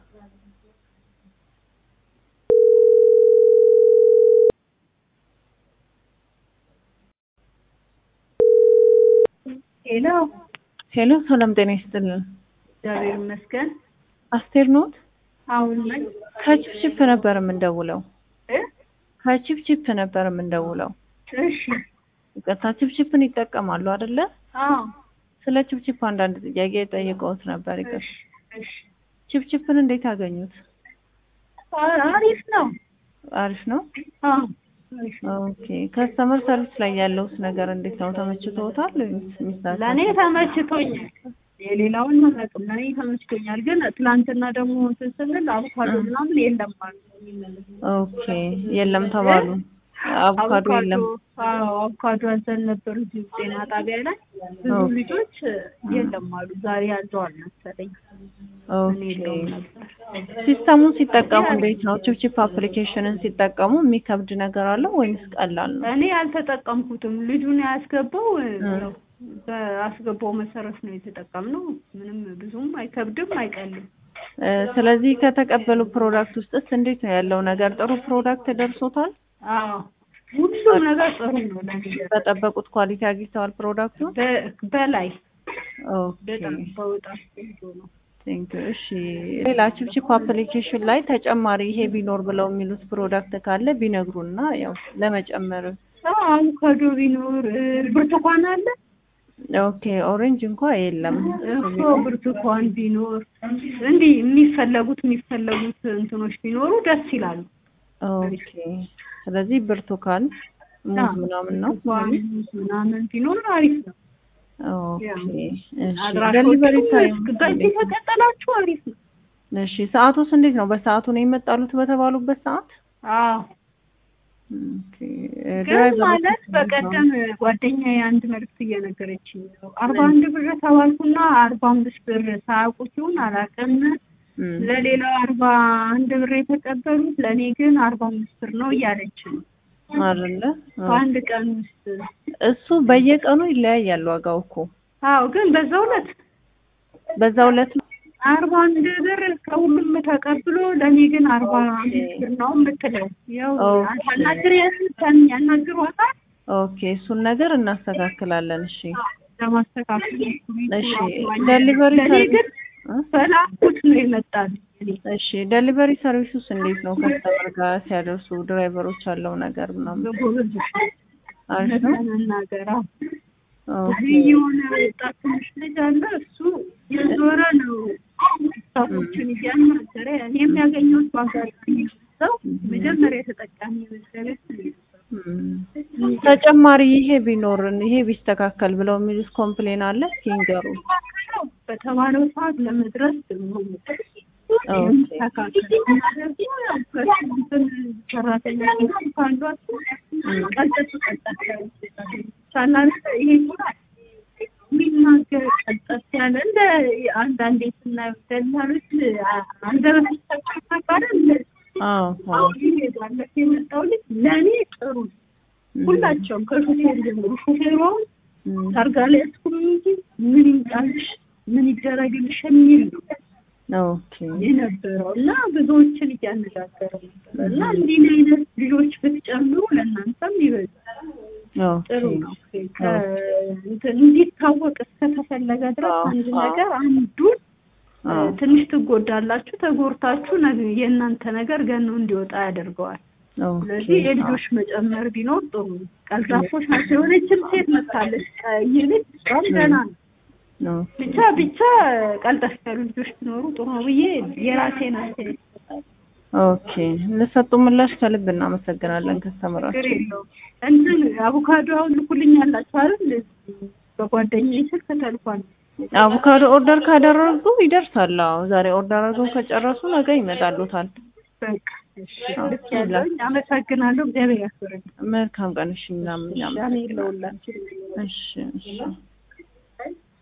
ሄሎ ሄሎ ሰላም ጤና ይስጥልን። እግዚአብሔር ይመስገን። አስቴር ኖት? አሁን ነኝ ከቺፕቺፕ ነበር የምንደውለው። እ ከቺፕቺፕ ነበር የምንደውለው። እሺ ይቅርታ ቺፕቺፕን ይጠቀማሉ አይደለ? አዎ ስለ ቺፕቺፕ አንዳንድ ጥያቄ ጠይቀውት ነበር። ይቅርታ እሺ እሺ ቺፕቺፕን እንዴት አገኙት? አ- አሪፍ ነው። አሪፍ ነው። አዎ አሪፍ ነው። ኦኬ ከስተመር ሰርቪስ ላይ ያለውስ ነገር እንዴት ነው? ተመችቶታል ወይስ ሚስታቸው? ለእኔ ተመችቶኛል። የሌላውን አላውቅም። ለእኔ ተመችቶኛል። ግን ትላንትና ደግሞ እንትን ስንል አቮካዶ ምናምን የለም አሉ። ኦኬ የለም ተባሉ። አቮካዶ የለም። አዎ አቮካዶ አዘን ነበር እዚሁ ጤና ጣቢያ ላይ ብዙ ኦኬ። ልጆች የለም አሉ። ዛሬ ያዘዋል መሰለኝ። እኔ ኦኬ የለውም ነበር። ሲስተሙን ሲጠቀሙ እንዴት ነው? ቺፕቺፕ አፕሊኬሽንን ሲጠቀሙ የሚከብድ ነገር አለው ወይንስ ቀላል ነው? እኔ አልተጠቀምኩትም። ልጁን ያስገባው ነው በአስገባው መሰረት ነው የተጠቀምነው። ምንም ብዙም አይከብድም አይቀልም። እ፣ ስለዚህ ከተቀበሉ ፕሮዳክት ውስጥስ እንዴት ነው ያለው ነገር? ጥሩ ፕሮዳክት ደርሶታል? አዎ ሁሉም ነገር ጥሩ ነው። ለኔ በጠበቁት ኳሊቲ አግኝተዋል ፕሮዳክቱን? በ- በላይ ኦኬ በጣም በጣም ቆንጆ ነው። ቴንክ ዩ። እሺ ሌላ ቺፕቺፕ አፕሊኬሽን ላይ ተጨማሪ ይሄ ቢኖር ብለው የሚሉት ፕሮዳክት ካለ ቢነግሩና ያው ለመጨመር። አዎ አቮካዶ ቢኖር እ፣ ብርቱካን አለ ኦኬ ኦሬንጅ እንኳ የለም። እኮ ብርቱካን ቢኖር እንዲህ የሚፈለጉት የሚፈለጉት እንትኖች ቢኖሩ ደስ ይላሉ። ኦኬ ስለዚህ ብርቱካን፣ ሙዝ አዎ፣ ምናምን ነው። ብርቱካን ምናምን ቢኖር አሪፍ ነው። ኦኬ እሺ አድራሾቹ ደሊቨሪ ታይም በዚህ ከቀጠላችሁ አሪፍ ነው። እሺ ሰዓቱስ እንዴት ነው? በሰዓቱ ነው የመጣሉት በተባሉበት ሰዓት? አዎ ኦኬ ግን ድራይቨሮች ማለት በቀደም ጓደኛዬ አንድ መልዕክት እየነገረችኝ ነው። አርባ አንድ ብር ተባልኩና አርባ አምስት ብር ሳያውቁት ይሁን አላውቅም። እም፣ ለሌላው አርባ አንድ ብር የተቀበሉት ለእኔ ግን አርባ አምስት ብር ነው እያለች ነው። አይደለ? በአንድ ቀን ውስጥ እሱ በየቀኑ ይለያያል ዋጋው እኮ አዎ፣ ግን በዛው ዕለት በዛው ዕለት አርባ አንድ ብር ከሁሉም ተቀብሎ ለእኔ ግን አርባ አምስት ብር ነው የምትለው። ያው ኦኬ። ታናግር ያናግሯታል ኦኬ እሱን ነገር እናስተካክላለን። እሺ ለማስተካከል እሺ ደሊቨሪ ለእኔ ግን እ? በላኩት ነው የመጣል እሺ ደሊቨሪ ሰርቪሱስ እንዴት ነው? ከስተመር ጋር ሲያደርሱ ድራይቨሮች ያለው ነገር ምናምን በጎበዝ አሪፍ ነው። ለመናገር አዎ። ኦኬ የሆነ ወጣት ትንሽ ልጅ አለ እሱ የዞረ ነው ስታፎችን እያናገረ እኔ የሚያገኘው በአጋጣሚ ሰው መጀመሪያ ተጠቃሚ መሰረት እም፣ ተጨማሪ ይሄ ቢኖርን ይሄ ቢስተካከል ብለው የሚሉት ኮምፕሌን አለ እስኪ ንገሩ። በተባለው ሰዓት ለመድረስ ሰራተኛ ካሏት ቀልጠፍ ቀልጠፍ ሳላለ ይሄ የሚናገር ቀልጠፍ ያለ እንደ አንዳንዴ ስናየው ደላሎች አንደበት ይጠቀማል አዎ አዎ ይሄዳለት የመጣው ልጅ ለእኔ ጥሩ ነው። ሁላቸውም ከሹፌር ጀምሮ ሹፌሯም እም፣ ታርጋ ላይ እስኩም እንጂ ምን ይምጣልሽ ምን ይደረግልሽ የሚል ነው ኦኬ የነበረው እና ብዙዎችን እያነጋገረ ነበር እና እንዲህ አይነት ልጆች ብትጨምሩ ለእናንተም ይበዛል። ጥሩ ኦኬ ነው። ከ- እንትን እንዲታወቅ እስከተፈለገ ድረስ አዎ፣ አንድ አዎ። ነገር አንዱን አዎ ትንሽ ትጎዳላችሁ። ተጎድታችሁ ነገ- የእናንተ ነገር ገኖ እንዲወጣ ያደርገዋል። ኦኬ ስለዚህ የልጆች መጨመር ቢኖር ጥሩ ነው። ቀልጣፎች ናቸው። የሆነችም ሴት መታለች ቀይ ልጅ በጣም ደህና ነው። ኦኬ ብቻ ብቻ ቀልጠፍ ያሉ ልጆች ቢኖሩ ጥሩ ነው ብዬ የራሴን አስተያየት እሰጣለሁ። ኦኬ ለሰጡ ምላሽ ከልብ እናመሰግናለን። ችግር ከስተመራችን የለውም። እንትን አቮካዶ አሁን ልኩልኛላችሁ አይደል? በጓደኛዬ ስልክ ተልኳል። አቮካዶ ኦርደር ካደረጉ ይደርሳል። አዎ ዛሬ ኦርደር አድርገው ከጨረሱ ነገ ይመጣሉታል። በቃ እሺ፣ ልክ ያለውኝ አመሰግናለሁ። እግዚአብሔር ያክብረኝ። መልካም ቀን። እሺ ምናምን ሻሜ ለሁላችን እሺ እሺ